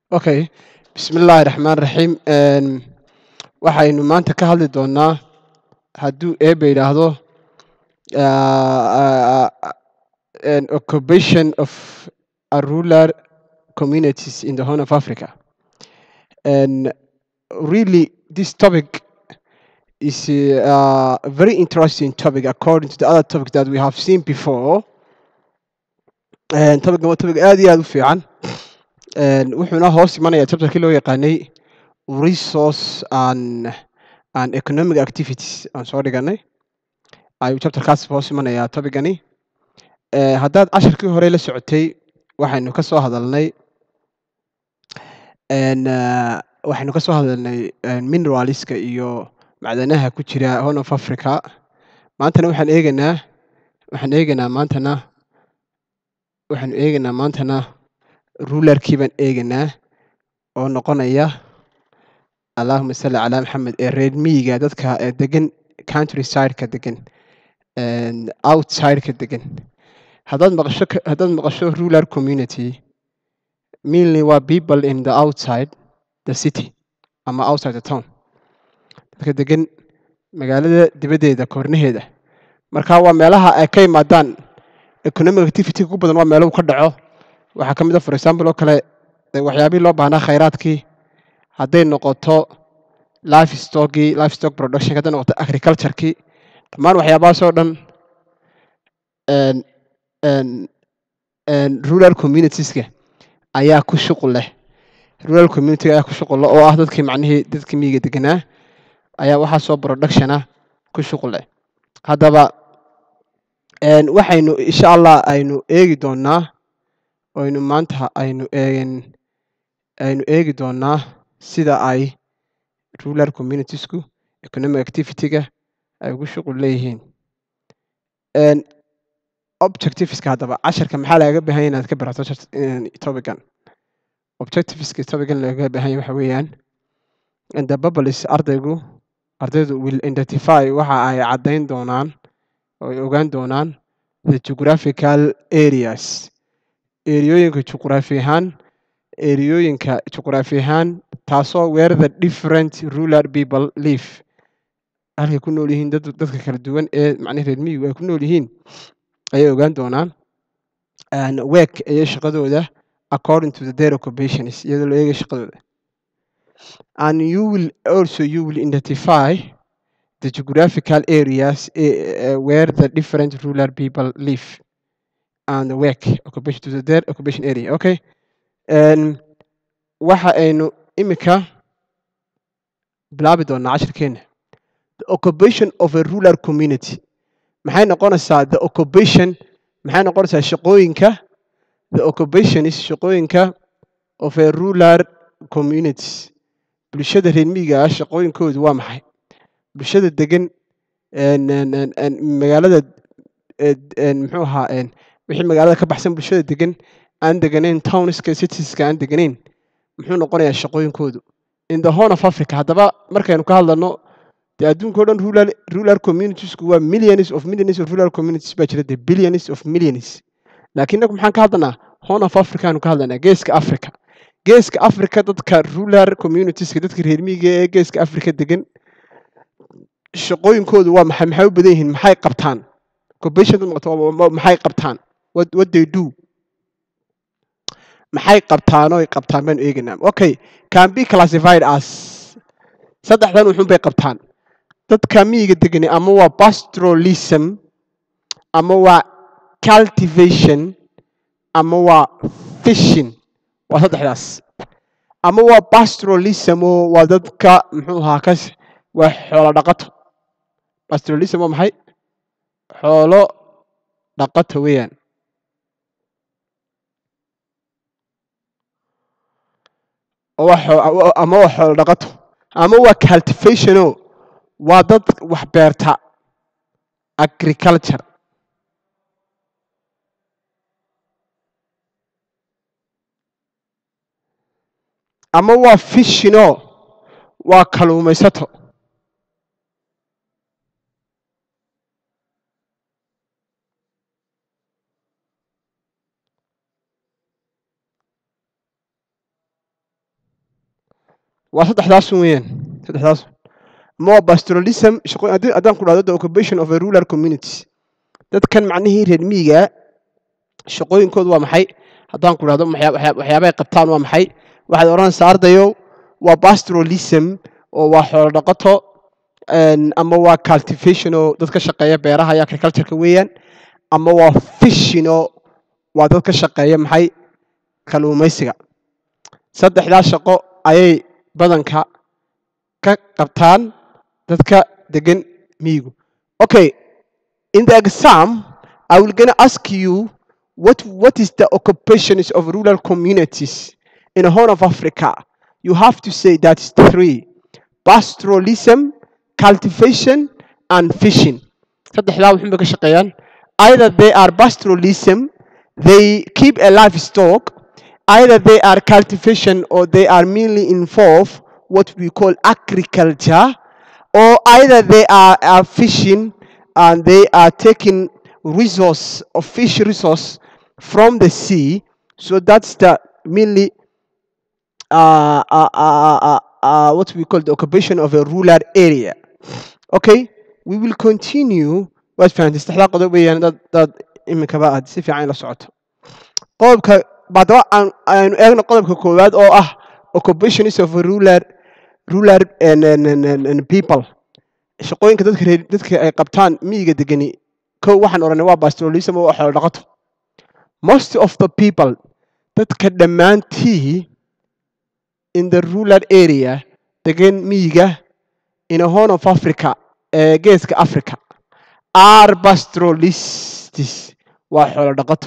Okay, bismillaahi raxmaan raxiim Een, waxaynu maanta ka hadli doonaa hadduu eebe yidhaahdo uh, an occupation of a rural communities in the Horn of Africa. And really, this topic is uh, a very interesting topic according to the other topics that we have seen before. And topic waa topic aad iyo aad u fiican. Een, wuxuuna hoos imanayaa chapterkii loo yaqaanay resource and, and economic activities aan soo dhiganay ayuu chapterkaas hoos imanayaa topicani Eh, haddaad casharkii hore la socotay waxaynu ka soo hadalnay een, eh, waxaynu ka soo hadalnay een, mineralska iyo macdanaha ku jira Horn of Africa maantana waxaan eegaynaa waxaan eegaynaa maantana waxaan eegaynaa maantana rulerkii baan eegaynaa oo noqonaya allahuma salli calaa maxamed ee reer miyiga dadka ee degan country sideka degan een, outside-ka degan haddaad maqasho ka- haddaad maqasho rural community mainly waa people in the outside the city ama outside the town dadka degan magaalada dibaddeeda koornaheeda marka waa meelaha ay ka yimaadaan economic activity ugu badan waa meelo uu ka dhaco waxaa ka mid ah for example oo kale eh, waxyaabihii loo baahnaa khayraadkii hadday noqoto life stockii life stock production hadday noqoto agriculturekii dhammaan waxyaabahaas oo dhan een, een, een, rural communitieska ayaa ku shuqul leh rural community ayaa ku shuqul leh oo ah dadkii macnihii dadkii miyiga deganaa ayaa waxaa soo production ah ku shuqul leh haddaba een, waxaynu insha allah aynu eegi doonaa aynu maanta aynu eegin aynu eegi doonaa sida ay rural communitiesku economic activity-ga ay ugu shuqul leeyihiin Een, objectiveska haddaba casharka maxaa lagaga baahan yahay inaad ka barato shart- een, topican objectiveska topican lagaga baahan yahay waxa weeyaan in the bubbles ardaygu ardaydu will identify waxa ay caddayn doonaan oo ay ogaan doonaan the geographical areas eriyooyinka juqraafi ahaan eriyooyinka juqraafi ahaan taasoo where the different rural people live halkay ku nool yihiin dad, dadka kala duwan ee macnaha reer miyigu ay ku nool yihiin ayay ogaan doonaan and work iyo shaqadooda according to the their occupations iyadoo la eegayo shaqadooda and you will also you will identify the geographical areas eh, eh, where the different rural people live and work occupation to the their occupation area okay and waxa aynu imika bilaabi doonaa cashirkeena the occupation of a rural community maxay noqonaysaa the occupation maxay noqonaysaa shaqooyinka the occupation is shaqooyinka of a rural communities bulshada reer miyiga ah shaqooyinkoodu waa maxay bulshada degan een, een, een, een, magaalada eh, een, muxuu ahaa een, wixii magaalada ka baxsan bulshada degan aan deganayn townska citieska aan deganayn muxuu noqonayaa shaqooyinkoodu in the horn of africa haddaba markaynu ka hadlano dee adduunka o dhan rural, rural communitiesku waa millions of millions of rural communities baa jira dee billions of millions laakiin inagu maxaan ka hadlanaa horn of africa aanu ka hadlanaa geeska africa geeska africa dadka rural communitieska dadka reer miyiga ee geeska africa degan shaqooyinkoodu waa maxay maxay u badan yihiin maxay qabtaan occupation dad maqato waa- waa- maxay qabtaan what, what they do maxay qabtaan oo ay qabtaan baanu eegaynaa okay can be classified as saddexdan wuxuun bay qabtaan dadka miyiga degani ama waa pastoralism ama waa cultivation ama waa fishing waa saddexdaas ama waa pastoralism oo waa dadka muxuu ahaa kas waa xoolo dhaqato pastoralism waa maxay xoolo dhaqato weeyaan oo waa xoo- ama waa xoolo dhaqato ama waa cultivationo waa dad wax beerta agriculture ama waa fishino waa kaluumaysato waa saddexdaas weeyaan saddexdaas ama waa pastoralism shaqo haddii haddaan ku dhahdo the occupation of a rural communities dadkan macnihii reer miyiga shaqooyinkoodu waa maxay haddaan ku dhahdo waxyaa- waxyaa- waxyaabahay qabtaan waa maxay waxaad odhanaysaa ardayow waa pastoralism oo waa xoolo dhaqato een, ama waa cultivation oo dad ka shaqeeya beeraha iyo agricultureka weeyaan ama waa fishing oo waa dad ka shaqeeya maxay kalluumaysiga saddexdaa shaqo ayay badanka ka qabtaan dadka degan miyigu okay in the exam i will gonna ask you what what is the occupations of rural communities in the horn of africa you have to say that is three pastoralism cultivation and fishing saddexdaa wuxuun bay ka shaqeeyaan either they are pastoralism they keep a livestock either they are cultivation or they are mainly involved what we call agriculture or either they are, are fishing and they are taking resource of fish resource from the sea so that's the mainly uh, uh, uh, uh, uh, what we call the occupation of a rural area okay we will continue waad fahamtay saddexdaa qodob weeyaan dad dad iminkaba aad si fiican la socoto qodobka baadaba aan aynu eegno qodobka koowaad oo ah occupations of a rural rural and, and, and, and, and people shaqooyinka dadka reer dadka ay qabtaan miyiga degani kow waxaan odhanay waa pastoralism oo xoolo dhaqato most of the people dadka dhammaantii in the rural area degan miyiga in a horn of africa ee geeska africa are pastoralists waa xoolo dhaqato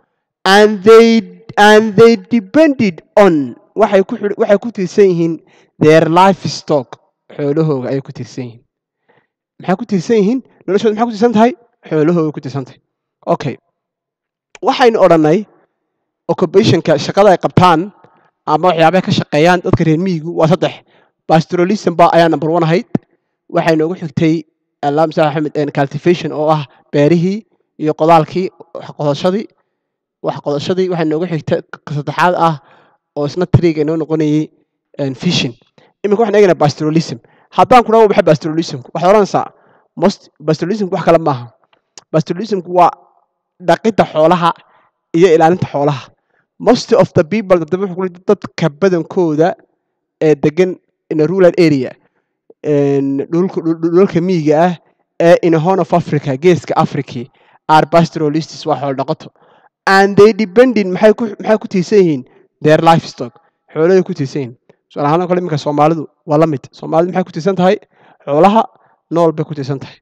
and they and they depended on waxay ku xidh- waxay ku tiirsan yihiin their livestock xoolahooga ayay ku tiirsan yihiin maxay ku tiirsan yihiin noloshooda maxay ku tiirsan tahay xoolahooga ku tiirsan tahay okay waxaynu odhanay occupationka shaqada ay qabtaan ama waxyaabaha ka shaqeeyaan dadka reer miyigu waa saddex pastoralism ba ayaa number one ahayd waxay noogu xigtay alaam sax axmed and cultivation oo ah beerihii iyo qodaalkii wax qodashadii wax qodashadii waxay noogu xigtay ka saddexaad ah oo isna triga inoo noqonayay and fishing iminka waxaan eegaynaa pastoralism haddaan ku dhawo maxay pastoralismku waxaad odhanaysaa most pastoralismku wax kale maaha pastoralismku waa dhaqidda xoolaha iyo ilaalinta xoolaha most of the people dadaba wuxuu ku leeyahay dadka badankooda ee degan in a rural area een, dhulka dhul- dhulka miyiga ah ee in a horn of africa geeska africa are pastoralists waa xoolo dhaqato and they depending maxay ku maxay ku tiirsan yihiin their livestock xoolahay ku tiirsan yihiin tusaale ahaan oo kale iminka soomaalidu waa la mid soomaalidu maxay ku tiirsan tahay xoolaha nool bay ku tiirsan tahay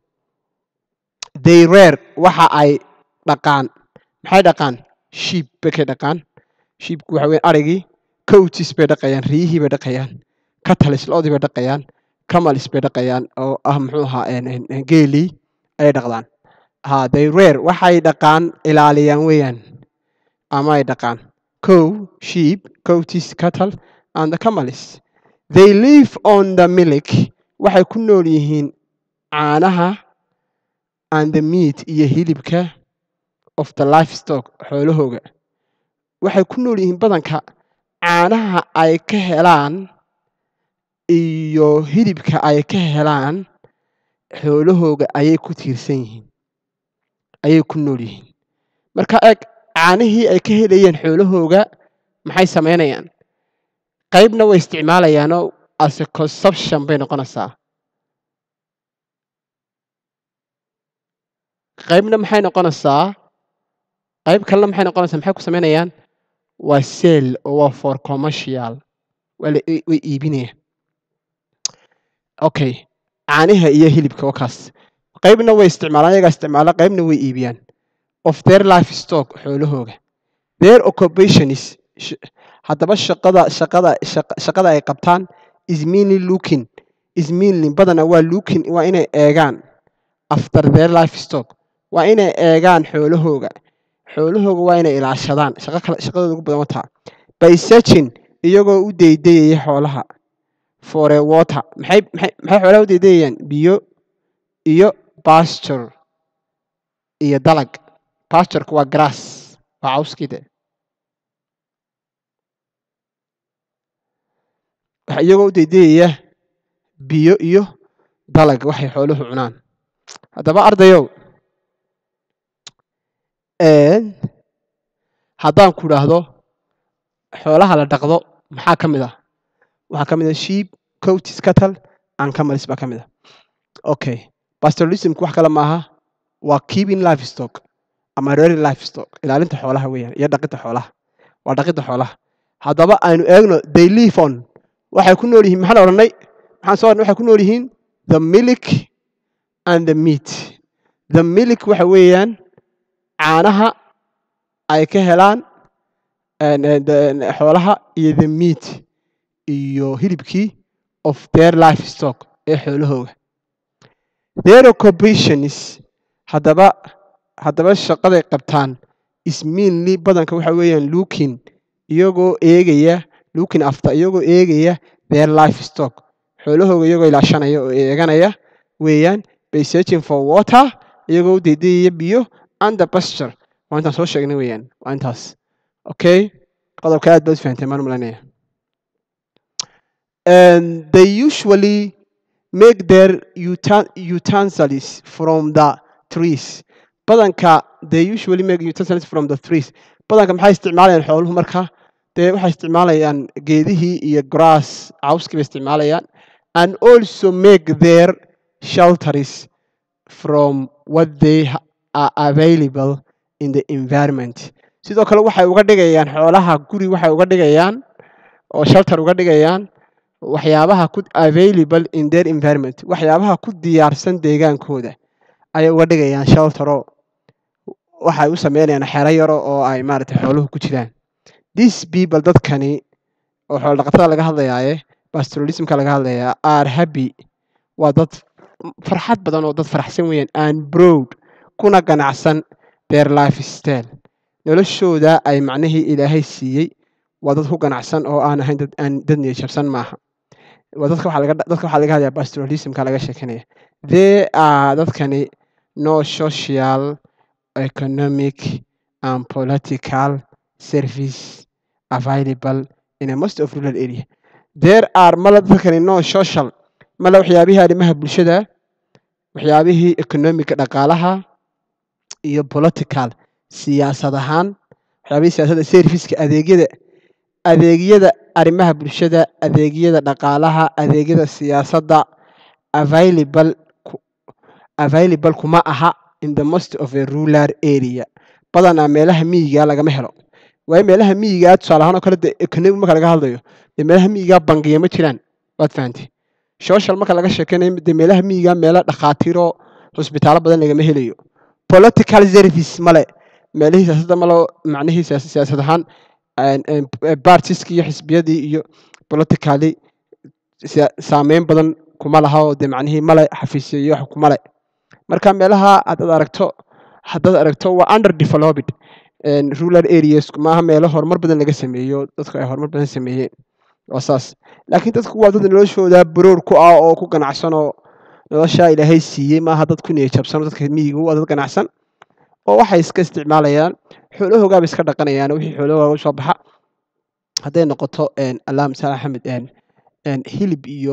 they rare waxa ay dhaqaan maxay dhaqaan sheep bay ka dhaqaan sheepku waxa weeye arigii coatis bay dhaqayaan riyihii bay dhaqayaan catalis loodii bay dhaqayaan camalis bay dhaqayaan oo ah muxuu ahaa een- een- een geelii ayay dhaqdaan ha they rare waxay dhaqaan ilaaliyaan weeyaan ama ay dhaqaan cow sheep coatis cattle and the camalis they live on the milk waxay ku nool yihiin caanaha and the meat iyo hilibka of the livestock xoolahooga waxay ku nool yihiin badanka caanaha ay ka helaan iyo hilibka ay ka helaan xoolahooga ayay ku tiirsan yihiin ayay ku nool yihiin marka eeg caanihii ay ka helayeen xoolahooga maxay samaynayaan qaybna way isticmaalayaanoo as a consumption bay noqonaysaa qaybna maxay noqonaysaa qayb kalena maxay noqonaysaa maxay ku samaynayaan waa sale oo waa for commercial waa la way way iibinayaan okay caanaha iyo hilibka waa kaas qaybna way isticmaalaan iyagaa isticmaala qaybna way iibiyaan of their livestock xoolahooga their occupation is sh- haddaba shaqada shaqada shaqa- shaqada ay qabtaan is mainly looking is mainly badana waa looking waa inay eegaan after their livestock waa inay eegaan xoolahooga xoolahooga waa inay ilaashadaan shaqo kale shaqadooda ugu badan wataa by searching iyagoo u deydeyaya xoolaha for a water maxay maxay maxay xoolaha u deydeyayaan biyo iyo pasture iyo dalag pastureka waa grass waa cawskii de waxa iyagoo u daydayaya biyo iyo dalag waxay xooluhu cunaan haddaba ardayow haddaan ku idhaahdo xoolaha la dhaqdo maxaa ka mid ah waxaa ka mid ah sheep coatis cattle and camels baa ka mid ah okay pastoralismku wax kale maaha waa keeping livestock ama rearing livestock ilaalinta xoolaha weeyaan iyo dhaqidda xoolaha waa dhaqidda xoolaha haddaba aynu eegno they live on waxay ku nool yihiin maxaan odhanay maxaan soo odhanay waxay ku nool yihiin the milk and the meat the milk waxa weeyaan caanaha ay ka helaan xoolaha iyo the meat iyo hilibkii of their livestock ee xoolahooga their occupations haddaba haddaba shaqaday qabtaan is mainly badanka waxa weeyaan looking iyagoo eegaya looking after iyagoo eegaya their livestock xoolahooga iyagoo ilaashanaya oo eeganaya weeyaan by searching for water iyagoo u daydayaya biyo and the pasture waa intaan soo sheegnay weeyaan waa intaas okay qodobka aad baad fahamtay maan malanaya and they usually make their uta- utensils from the trees badanka they usually make utensils from the trees badanka maxay isticmaalayaan xooluhu marka dee waxay isticmaalayaan geedihii iyo grass cawskii bay isticmaalayaan and also make their shelters from what they are available in the environment sidoo kale waxay uga dhigayaan xoolaha guri waxay uga dhigayaan oo shelter uga dhigayaan waxyaabaha ku available in their environment waxyaabaha ku diyaarsan deegaankooda ayay uga dhigayaan sheltero waxay u sameynayaan xero yaro oo ay maaragtay xooluhu ku jiraan these people dadkani oo xoolo dhaqatada laga hadlayaaye pastoralismka laga hadlayaa are happy waa dad farxad badan oo dad faraxsan weeyaan and broad kuna ganacsan their life style noloshooda ay macnihii ilaahay siiyey waa dad ku ganacsan oo aan ahayn dad aan dad niyadjabsan maaha waa dadka waxaa laga dadka waxaa laga hadlaya pastoralismka laga sheekanaya they are dadkani no social economic and political service available in a most of rural area there are mala dadkani no social mala waxyaabihii arrimaha bulshada waxyaabihii economic dhaqaalaha iyo political siyaasad ahaan waxyaabihii siyaasadda serviceka adeegyada adeegyada arrimaha bulshada adeegyada dhaqaalaha adeegyada siyaasadda available available kuma aha in the most of a rural area badanaa meelaha miyiga lagama helo waayo meelaha miyigaa tusaale ahaan oo kale de economic marka laga hadlayo dee meelaha miyigaa bangiya ma jiraan waad fahantay social marka laga sheekeynayo dee meelaha miyigaa meelo dhakhaatiiroo hosbitaalo badan lagama helayo political service male meelihii siyaasadda malo macnihii siyaasad ahaan bartiski iyo xisbiyadii iyo politically saameyn badan kuma laha oo dee macnihii male xafiisyo iyo wax kumale marka meelaha haddaad aragto haddaad aragto waa under developed rural areas maaha meelo horumar badan laga sameeyo dadku ay horumar badan sameeyeen waa saas laakiin dadku waa dad noloshooda baroor ku ah oo ku ganacsan oo noloshaa ilaahay siiyey maaha dad ku niyajabsan dadka miyiga waa dad ganacsan oo waxay iska isticmaalayaan xoolahoogaaba iska dhaqanayaan wixii xoolahooga usoo baxa hadday noqoto allah masal axmed hilib iyo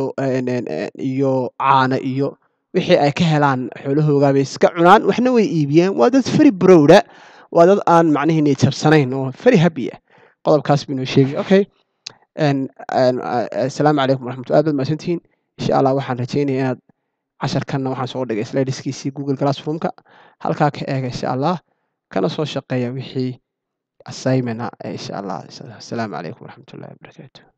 iyo caana iyo wixii ay ka helaan xoolahoogaabay iska cunaan waxna way iibiyaan waa dad feri browda waa dad aan macnihii niyajabsanayn oo feri happy ah qodobkaas buu inoo sheegay okay asalaamu calaykum waraxmatulla aad baad mahadsantihiin insha allah waxaan rajeynaya inaad casharkanna waxaan soo dhigay slideskiisii google classroomka halkaa ka eega insha allah kana soo shaqeeya wixii assignment ah insha allah asalaamu calaykum waraxmatullahi wabarakaatu